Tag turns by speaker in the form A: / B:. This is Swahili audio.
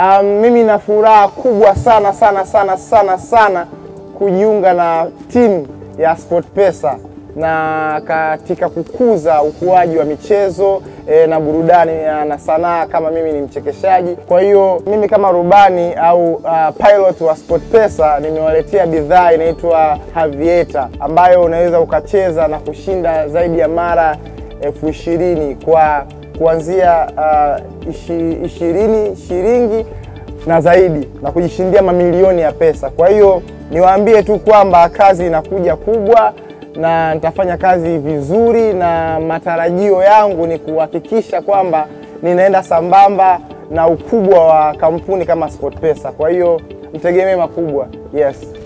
A: Um, mimi na furaha kubwa sana sana sana sana sana kujiunga na timu ya SportPesa na katika kukuza ukuaji wa michezo e, na burudani na sanaa kama mimi ni mchekeshaji. Kwa hiyo mimi kama rubani au uh, pilot wa SportPesa nimewaletea bidhaa inaitwa Aviator ambayo unaweza ukacheza na kushinda zaidi ya mara elfu ishirini kwa kuanzia uh, ishi, ishirini shilingi na zaidi na kujishindia mamilioni ya pesa. Kwa hiyo niwaambie tu kwamba kazi inakuja kubwa na nitafanya kazi vizuri, na matarajio yangu ni kuhakikisha kwamba ninaenda sambamba na ukubwa wa kampuni kama SportPesa. Kwa hiyo mtegemee makubwa. Yes.